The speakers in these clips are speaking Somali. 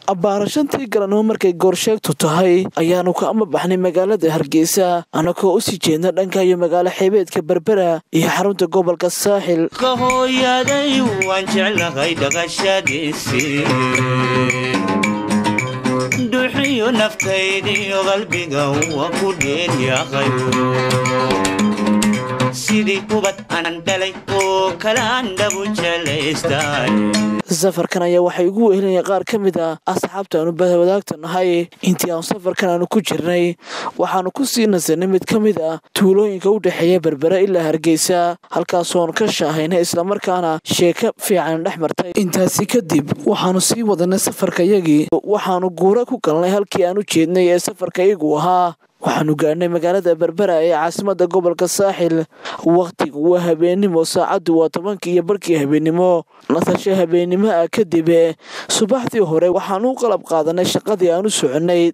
abbaarashantii galanimo markay goorsheegtu tahay ayaanu ka ama baxnay magaalada hargeysa annagoo u sii jeedna dhanka iyo magaalo xeebeedka berbera iyo xarunta gobolka saaxil kahooyaday waan jeclahay dhaqashadiisii duxiyo naftaydiyo qalbiga waa ku dheelyaqay sidii kubad anan dhalay oo kalaan dhabu jelaystay safarkan ayaa waxay ugu wehelinaya qaar ka mid ah asxaabta aanu wadaagta nahay intii aanu safarkan aanu ku jirnay waxaanu ku sii nasanay mid ka mid ah tuulooyinka u dhexeeya berbera ilaa hargeysa halkaasoonu ka shaahaynay islamarkaana sheeko fiican dhex martay intaasi kadib waxaanu sii wadanay safarkayagii waxaanu guura ku galnay halkii aan u jeednay ee safarkayagu ahaa waxaanu gaadhnay magaalada berbera ee caasimada gobolka saaxil wakhtigu waa habeennimo saacaddu waa tobankii iyo barkii habeennimo nasasho habeennimo ah kadib subaxdii hore waxaanu u qalab qaadanay shaqadii aan u soconnay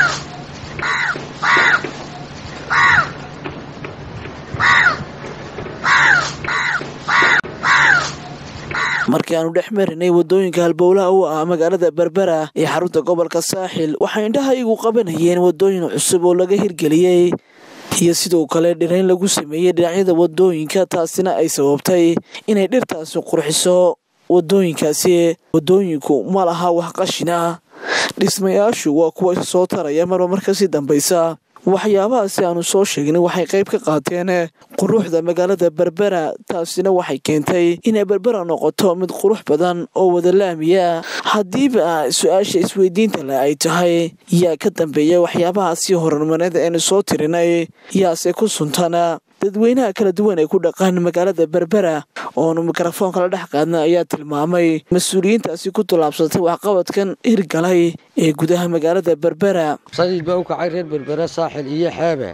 markii aanu dhex marinay waddooyinka halbowlaha u ah magaalada berbera ee xarunta gobolka saaxil waxay indhahaygu qabanayeen waddooyin cusub oo laga hirgeliyey iyo sidoo kale dhirayn lagu sameeyey dhinacyada waddooyinka taasina ay sababtay inay dhirtaasi qurxiso waddooyinkaasi waddooyinku ma laha wax qashin ah dhismayaashu waa kuwa isa soo taraya marba markasii dambaysa waxyaabahaasi aanu soo sheegnay waxay qayb ka qaateen quruxda magaalada berbera taasina waxay keentay inay berbera noqoto mid qurux badan oo wada laamiya haddiiba su-aasha isweydiinta le ay tahay yaa ka dambeeya waxyaabahaasi horumareed aynu soo tirinay yaase ku suntana dadweynaha kala duwan ee ku dhaqan magaalada berbera oonu mikrofoonka la dhex qaadna ayaa tilmaamay mas-uuliyiintaasi ku tallaabsatay waxqabadkan hirgalay ee gudaha magaalada berbera sayid baa u kacay reer berbera saaxil iyo xeebe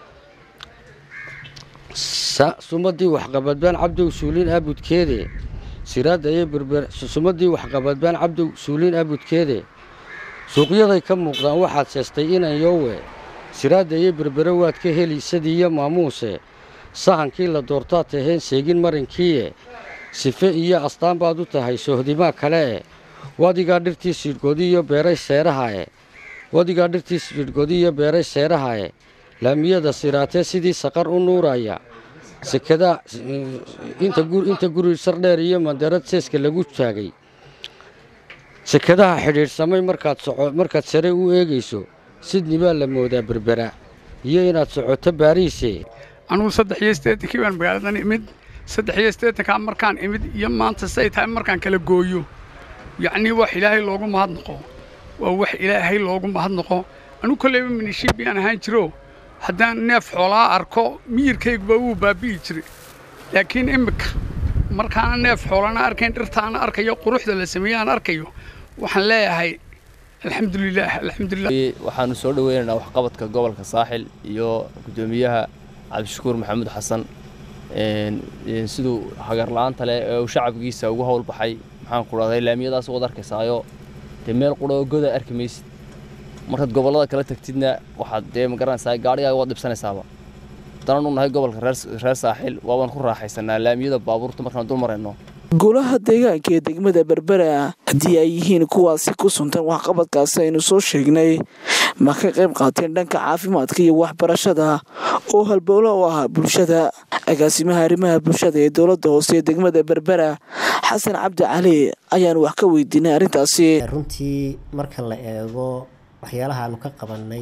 sumadii waxqabadbaan cabdow suuliin aabudkeede siraadaye berber sumadii waxqabadbaan cabdow suuliin aabudkeede suuqyaday ka muuqdaan waxaad seestay inan yowe siraadaye berbere waad ka heli sadiiyo maamuuse sahankii la doortaad taheen seegin marinkiie sife iyo astaan baad u tahay sohdimaa kale'e wadigaa dhirtii siidhgodiyo beeray seerahae wadigaa dhirtii siidhgodiyo beeray seerahae laamiyada siraatee sidii saqar u nuuraya sekada inta guri sardheer iyo mandarad seeska lagu taagay sekadaha xidhiidhsamay markaad sare u eegayso sidni baa la moodaa berbera iyo inaad socoto baariise anugu saddex iyo siddeetankii baan magaaladan imid saddex iyo siddeetankaa markaan imid iyo maanta say tahay markaan kala gooyo yacnii wax ilaahay loogu mahadnaqo waa wax ilaahay loogu mahadnaqo anugu kolleyba minishiib yaan ahaan jiro haddaan neef xoolaa arko miyirkayguba wuu baabi'i jiray laakiin immika markaana neef xoolana arkayn dhirtaana arkayo quruxda la sameeye aan arkayo waxaan leeyahay alxamdulilaah alxamdulilah waxaanu soo dhoweynaynaa waxqabadka gobolka saaxil iyo guddoomiyaha cabdishakuur maxamuud xasan siduu hagarla'aanta leh ee uu shacabkiisa ugu howl baxay maxaan ku dhahday laamiyadaas waad arkaysaayo dee meel qura oo goda arki maysid markaad gobollada kala tagtidna waxaad dee ma garanaysaa gaadhigaaga waad dhibsanaysaaba haddana u nahay gobolka reer saaxil waabaan ku raaxaysanaa laamiyada baabuurta markaan dul marayno golaha deegaanka ee degmada berbera haddii ay yihiin kuwaasi ku suntan waxqabadkaasi aynu soo sheegnay ma ka qayb qaateen dhanka caafimaadka iyo waxbarashada oo halbowlo u ah bulshada agaasimaha arrimaha bulshada ee dowladda hoose ee degmada berbera xasan cabdi cali ayaanu wax ka weydiinay arrintaasi runtii marka la eego waxyaalaha aanu ka qabanay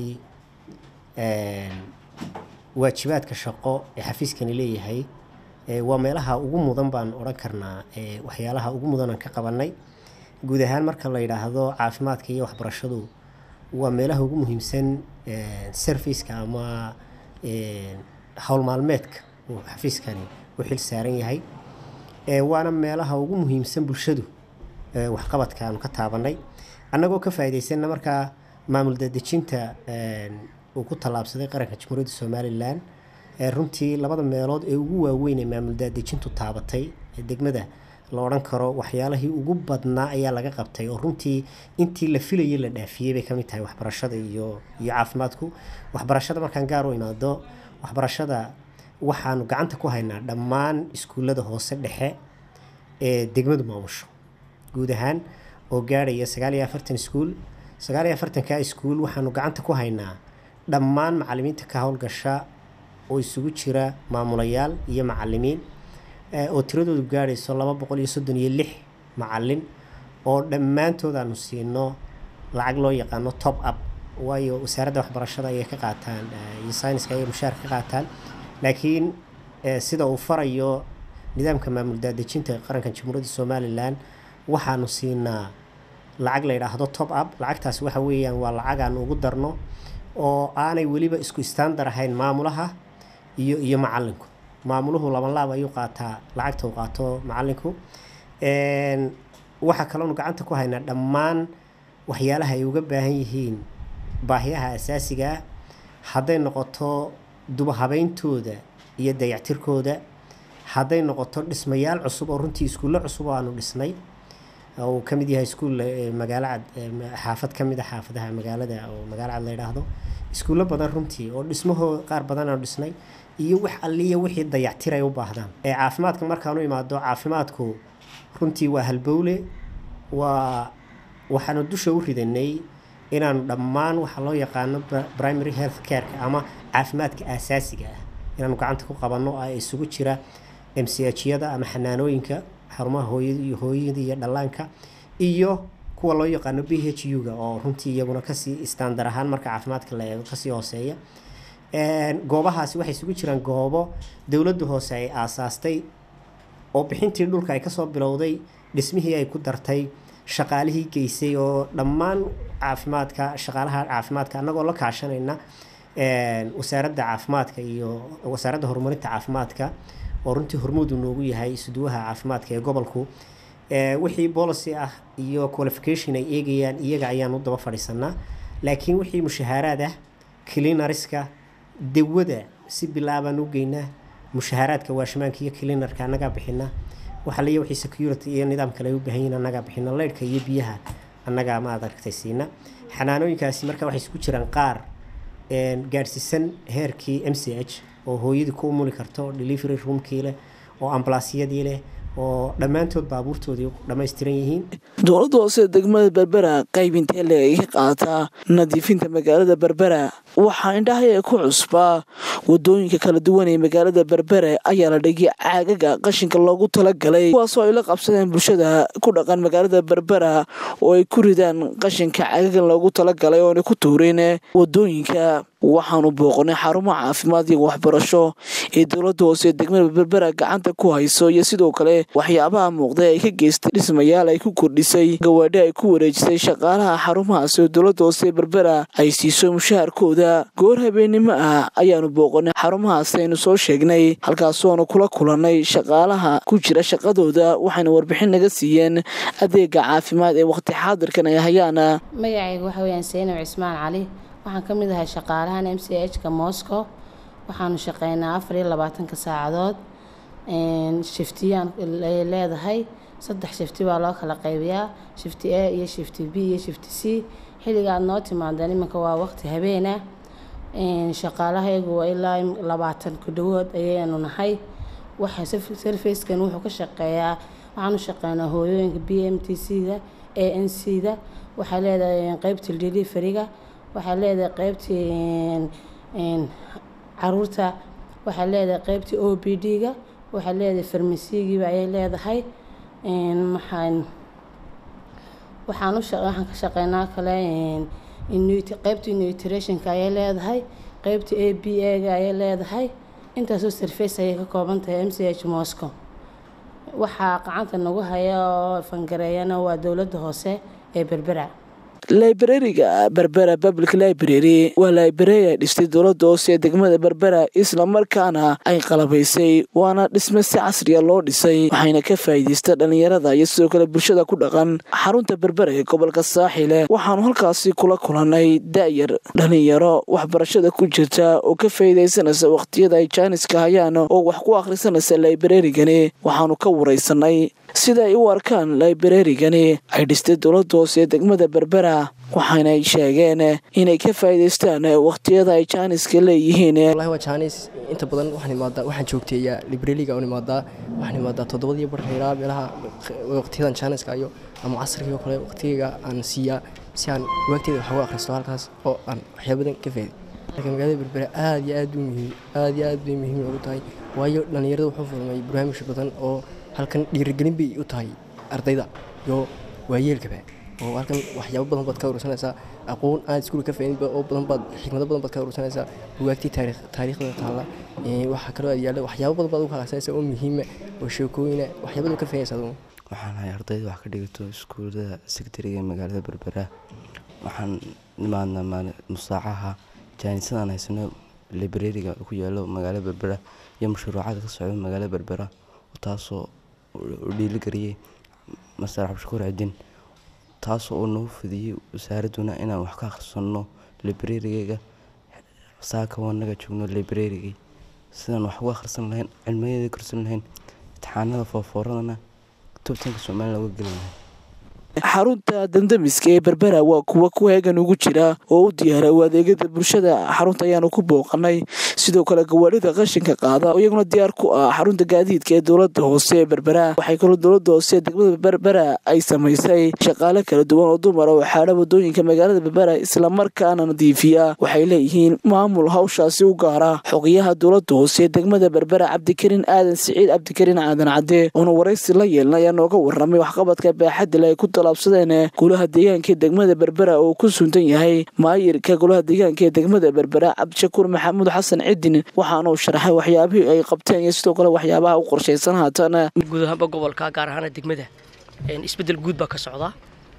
waajibaadka shaqo ee xafiiskani leeyahay waa meelaha ugu mudan baan odhan karnaa waxyaalaha ugu mudan aan ka qabanay guud ahaan marka la yidhaahdo caafimaadka iyo waxbarashadu waa meelaha ugu muhiimsan serviceka ama howl maalmeedka uu xafiiskani u xil saaran yahay waana meelaha ugu muhiimsan bulshadu waxqabadka aanu ka taabanay annagoo ka faa'iidaysanna markaa maamul dadejinta uu ku tallaabsaday qaranka jamhuuriyadda somalilan runtii labada meelood ee ugu waaweyn ee maamul daadejintu taabatay ee degmada la odhan karo waxyaalihii ugu badnaa ayaa laga qabtay oo runtii intii la filayay la dhaafiyey bay kamid tahay waxbarashada iyo iyo caafimaadku waxbarashada markaan gaar u imaado waxbarashada waxaanu gacanta ku haynaa dhammaan iskuullada hoose dhexe ee degmadu maamusho guud ahaan oo gaadhaya sagaal iyo afartan iskuul sagaal iyo afartanka iskuul waxaanu gacanta ku haynaa dhammaan macalimiinta ka howlgasha oo isugu jira maamulayaal iyo macalimiin oo tiradoodu gaadhayso laba boqol iyo soddon iyo lix macalin oo dhammaantood aanu siino lacag loo yaqaano top up waayo wasaaradda waxbarashada ayay ka qaataan iyo sayniska ayay mushaar ka qaataan laakiin sida uu farayo nidaamka maamul daadejinta qaranka jamhuuriyadda somalilan waxaanu siinaa lacag la yidhaahdo top up lacagtaasi waxa weeyaan waa lacag aanu ugu darno oo aanay weliba isku istaandar ahayn maamulaha iyo iyo macalinku maamuluhu laban laab ayuu qaataa lacagta uu qaato macalinku waxaa kaloonu gacanta ku haynaa dhammaan waxyaalaha ay uga baahan yihiin baahiyaha asaasiga ah hadday noqoto dubahabeyntooda iyo dayactirkooda hadday noqoto dhismayaal cusub oo runtii iskuulle cusub oo aanu dhisnay uu ka mid yahay iskuul magaalo cad xaafad ka mid a xaafadaha magaalada oo magaalo cad la yidhaahdo iskuullo badan runtii oo dhismahoo qaar badan aanu dhisnay iyo wax alliya wixii dayactir ay u baahdaan ee caafimaadka markaanu imaado caafimaadku runtii waa halbowle waa waxaanu dusha u ridanay inaanu dhammaan waxa loo yaqaano primary health careka ama caafimaadka aasaasiga ah inaanu gacanta ku qabanno oo isugu jira m c h yada ama xanaanooyinka xarumaha hooyada iyo hooyada iyo dhallaanka iyo kuwa loo yaqaano b h u-ga oo runtii iyaguna kasii istaandar ahaan marka caafimaadka la eego kasii hooseeya goobahaasi waxay isugu jiraan goobo dowladda hoose ay aasaastay oo bixintii dhulka ay kasoo bilowday dhismihii ay ku dartay shaqaalihii geysay oo dhammaan caafimaadka shaqaalaha caafimaadka annagoo la kaashanayna wasaaradda caafimaadka iyo wasaaradda horumarinta caafimaadka oo runtii hormuudu noogu yahay isuduwaha caafimaadka ee gobolku wixii policy ah iyo qualification ay eegayaan iyaga ayaan u daba fadhiisanaa laakiin wixii mushahaaraad ah cleanariska dawada si bilaabaan u geynaa mushahaaraadka waashmaanka iyo cleanarka annagaa bixina waxaliya wixii security iyo nidaam kale ay u baahan yihin annagaa bixina leydhka iyo biyaha annagaa maad aragtay siina xanaanooyinkaasi marka waxay isku jiraan qaar gaadhsiisan heerkii m c h oo hooyadii ku umuli karto delivery roomkii leh oo ambalaasyadii leh oo dhammaantood baabuurtoodii dhammaystiran yihiin dowladda hoose degmada berbera qaybintee leegay ka qaataa nadiifinta magaalada berbera waxaa indhahaya ku cusbaa wadooyinka kala duwan ee magaalada berbera ayaa la dhigay caagaga qashinka loogu talagalay kuwaasoo ay la qabsadeen bulshada ku dhaqan magaalada berbera oo ay ku ridaan qashinka caagagan loogu talagalay oona ku tuurin wadooyinka waxaanu booqnay xarumo caafimaad iyo waxbarasho ee dowladda hoose degmada berbera gacanta ku hayso iyo sidoo kale waxyaabaha muuqday ay ka geystay dhismayaal ay ku kordhisay gawaadhi ay ku wareejisay shaqaalaha xarumahaasi oo dowladda hoose berbera ay siiso mushaharkooda goor habeennimo ah ayaanu booqanay xarumahaasi aynu soo sheegnay halkaasoonu kula kulannay shaqaalaha ku jira shaqadooda waxayna warbixin naga siiyeen adeega caafimaad ee waqti xaadirkan ay hayaana magacayga waxa weyaan saynow cismaan cali waxaan ka mid ahay shaqaalahan m c h ka moscow waxaanu shaqeynaa afar iyo labaatanka saacadood shiftiyaan ay leedahay saddex shifti baa loo kala qaybiyaa shifti a iyo shifti b iyo shifti c xilliga aad noo timaadeen iminka waa waqti habeena shaqaalahaygu waa ilaa labaatan ku dhawood ayaynu nahay waxa sarfackan wuxuu ka shaqeeyaa waxaanu shaqeynaa hooyooyinka b m t c da a n c da waxay leedahay qeybta deliveryga waxay leedahay qeybtii caruurta waxay leedahay qeybtii o b d-ga waxay leedahay farmasigiiba ayay leedahay maxaan waxaan waxaan ka shaqeynaa kale qeybtii nutritionka ayay leedahay qeybtii a b a-ga ayay leedahay intaasoo sarface ayay ka kooban tahay m c h moscow waxaa gacanta nagu haya oo fangareeyana waa dowladda hoose ee berbera librariga berbera public library waa library ay dhistay dowladda hoose ee degmada berbera islamarkaana ay qalabaysay waana dhisme si casriya loo dhisay waxayna ka faa'iidaysta dhallinyarada iyo sidoo kale bulshada ku dhaqan xarunta berbera ee gobolka saaxile waxaanu halkaasi kula kulannay da'yar dhallinyaro waxbarashada ku jirta oo ka faa'iidaysanaysa waqhtiyada ay jaaniska hayaan oo wax ku akhrisanaysa librarigani waxaanu ka waraysanay sida ay u arkaan librarigani ay dhistay dowladda hoose ee degmada berbera waxaanay sheegeen inay ka faa'iidaystaan waqhtiyada ay jaaniska leeyihiin wallahi waa jaanis inta badan waxaan imaadaa waxaan joogteeyaa librariga aan imaadaa waxaan imaadaa toddobadii bar ilaa meelaha waqtiyadan jaaniska iyo ama casrigii oo kale waqtigayga aan siiyaa si aan waagteeda wax uga akhristo halkaas oo aan waxyaa badan ka faa'iido marka magaalada berbera aad iyo aad u muhiim aad iyo aad bay muhiim ugu tahay waayo dhallinyarada wuxuu furmay barnaamij badan oo halkan dhiirigelin bay u tahay ardayda iyo waayeelkaba oo halkan waxyaabo badan baad ka urursanaysaa aqoon aad iskuul ka faa'iidin oo badan baad xikmado badan baad ka urursanaysaa bugaagtii taariikh taariikhda taalla waxaa kaloo aad yaalla waxyaabo badan baad uga qaadsanaysaa oo muhiima oo sheekooyina waxyaabada ka faa'iidaysaa waxaan ahay ardayda wax ka dhigato iskuullada sekretariga ee magaalada berbera waxaan nimaadnaa musaacaha jaanisadaan haysano librariga ku yaalo magaalada berbera iyo mashruucada ka socda magaalada berbera taasoo u dhiiligariyey master cabdishakuur cidin taasoo uu nagu fidiyey wasaaradduna inaan wax ka akhrisanno librarigeyga saaka wanaga joogno librarigii sidaan wax uga akhrisan lahayn cilmiyada korsan lahayn imtixaanada foofooradana tubtanka somalilan uga gelin lahayn xarunta dandamiska ee berbera waa kuwa ku heegan ugu jira oo u diyaara u adeegyada bulshada xarunta ayaanu ku booqanay sidoo kale gawaadhida qashinka qaada oo iyaguna diyaar ku ah xarunta gaadiidka ee dowlada hoose ee berbera waxay kaloo dowlada hoose ee degmada berbera ay samaysay shaqaale kala duwan oo dumar oo xaadha wadooyinka magaalada berbera islamarkaana nadiifiya waxay leeyihiin maamul hawshaasi u gaara xogayaha dowlada hoose ee degmada berbera cabdikariin aadan siciid cabdikariin aadan cadde oona waraysi la yeelna ayaa nooga waramay waxqabadka baaxadile ay ku absadeen golaha deegaanka ee degmada berbera oo ku suntan yahay maayirka golaha deegaanka ee degmada berbera cabdishakuur maxamuud xasan cidin waxaana uu sharaxay waxyaabihii ay qabteen iyo sidoo kale waxyaabaha u qorshaysan haatan guud ahaanba gobolka gaar ahaana degmada isbeddel guud baa ka socda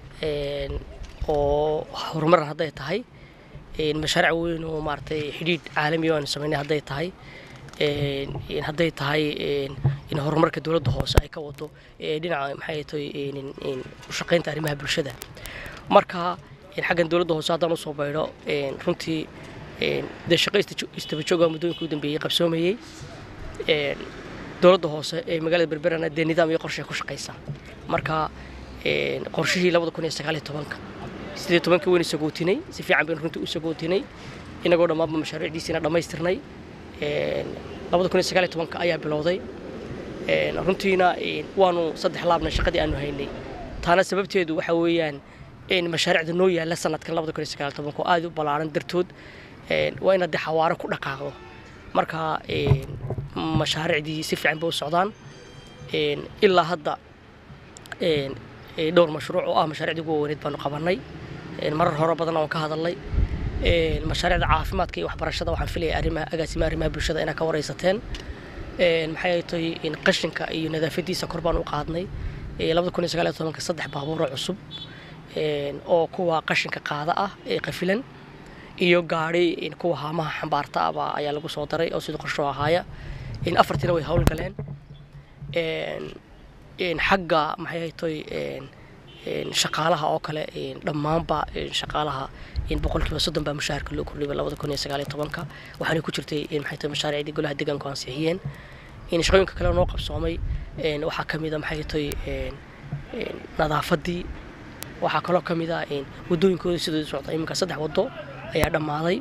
oo horumar hadday tahay mashaariic weyn oo maaragtay xidhiidh caalami oo aanu samaynay hadday tahay hadday tahay in horumarka dowladda hoose ay ka wado dhinaca maxay tahay ushaqaynta arrimaha bulshada marka xaggan dowladda hoose haddaan usoo baydho runtii dee shaqo istabajooga muddooyinka u dambeeyey qabsoomayey dowladda hoose ee magaalada berberana dee nidaam iyo qorshe ku shaqaysa marka qorshihii labada kun iyo sagaaliyo tobanka sidii tobankii waynu sagootinay si fiican baynu runtii u sagootinay inagoo dhammaanba mashaariicdiisiina dhammaystirnay labada kun iyo sagaaliyo tobanka ayaa bilowday runtiina waanu saddex laabna shaqadii aanu haynay taana sababteedu waxa weeyaan mashaariicda noo yaalla sanadkan labada kun iyo sagaaliyo tobanka oo aad u ballaaran dartood waa inaad dee xawaaro ku dhaqaaqdo marka mashaariicdii si fiican bay u socdaan ilaa hadda dhowr mashruuc oo ah mashaariicdii ugu weyneed baanu qabannay marar hore badan oon ka hadalnay mashaariicda caafimaadka iyo waxbarashada waxaan filaya arrimaha agaasimaha arrimaha bulshada inaad ka waraysateen maxay tahay in qashinka iyo nadaafadiisa kor baan u qaadnay labada kun iyo sagaal iyo tobanka saddex baabuuro cusub oo kuwa qashinka qaada ah ee qafilan iyo gaadhi kuwa haamaha xambaarta aba ayaa lagu soo daray oo sidii qorsho ahaaya afartiina way howlgaleen xagga maxay tahay shaqaalaha oo kale dhammaanba shaqaalaha boqolkiiba soddon baa mushaharka loo kordhiyay labada kun iyo sagaal iyo tobanka waxaana ku jirtay maxay tahay mashaariicdii golaha deegaanku ansixiyeen shaqooyinka kale noo qabsoomay waxaa ka mid a maxay tahay nadaafadii waxaa kaloo ka mid ah wadooyinkooda sidoo socda iminka saddex wado ayaa dhammaaday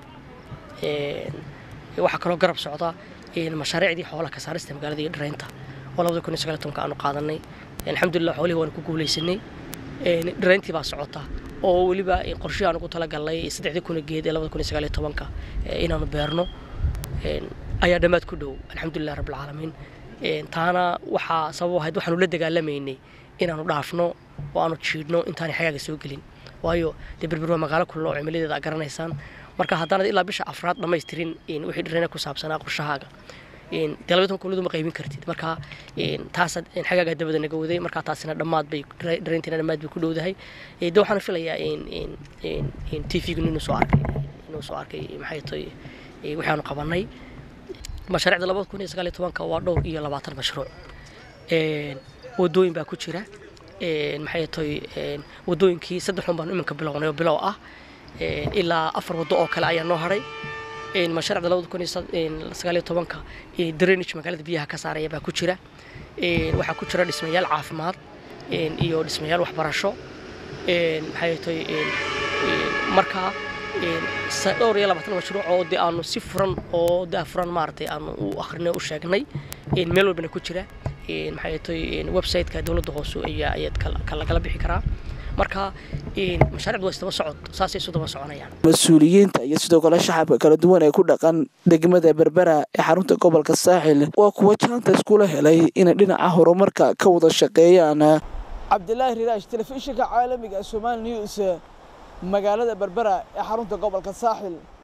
waxaa kaloo garab socda mashaariicdii xoolaha ka saarista magaalada iyo dhareynta oo labada kun iyo sagaal iyo tobanka aanu qaadanay alxamdulilah xoolihii waanu ku guulaysanay dhareyntii baa socota oo weliba qorshihii aan ugu talagalnay saddexdii kuna geed ee labada kun iyo sagaal iyo tobanka inaanu beerno ayaa dhammaad ku dhow alxamdulilah rabbilcaalamiin taana waxaa sabab ahayd waxaanu la dagaalamaynay inaanu dhaafno oo aanu jiidhno intaanay xagaaga soo gelin waayo dee berber waa magaalo kullo oo cimiladeeda aad garanaysaan marka haddaanad ilaa bisha afraad dhammaystirin wixii dhareena ku saabsanaa qorshahaaga dee labatan kuladu ma qaybin kartid marka taasa xagaaga dabada naga waday marka taasina dhammaad bay dhareyntiina dhammaad bay ku dhowdahay de waxaan filayaa t v-gu inuu soo arkay inuu soo arkay maxay tahay waxaanu qabanay mashaariicda labada kun iyo sagaal iyo tobanka waa dhowr iyo labaatan mashruuc wadooyin baa ku jira maxay tahay wadooyinkii saddex un baanu iminka bilownay oo bilow ah ilaa afar waddo oo kale ayaa noo haray mashaariicda labada kun iyo sagaal iyo tobanka drainage magaalada biyaha ka saaraya baa ku jira waxaa ku jira dhismayaal caafimaad iyo dhismayaal waxbarasho maxay tahay marka dhowr iyo labaatan mashruuc oo de aanu si furan oo daa furan maaragtay aanu u akrinay u sheegnay meel walbana ku jira maxay tahay website-ka dowladda hoose ayaa ayaad lagala bixi karaa marka mashaariicdu waa isdaba socod saasay isu daba soconayaan mas-uuliyiinta iyo sidoo kale shacabka kala duwan ee ku dhaqan degmada berbera ee xarunta gobolka saaxil waa kuwa jaanta iskula helay inay dhinaca horumarka ka wada shaqeeyaan cabdilaahi riraash telefishinka caalamiga somaali news magaalada berbera ee xarunta gobolka saaxil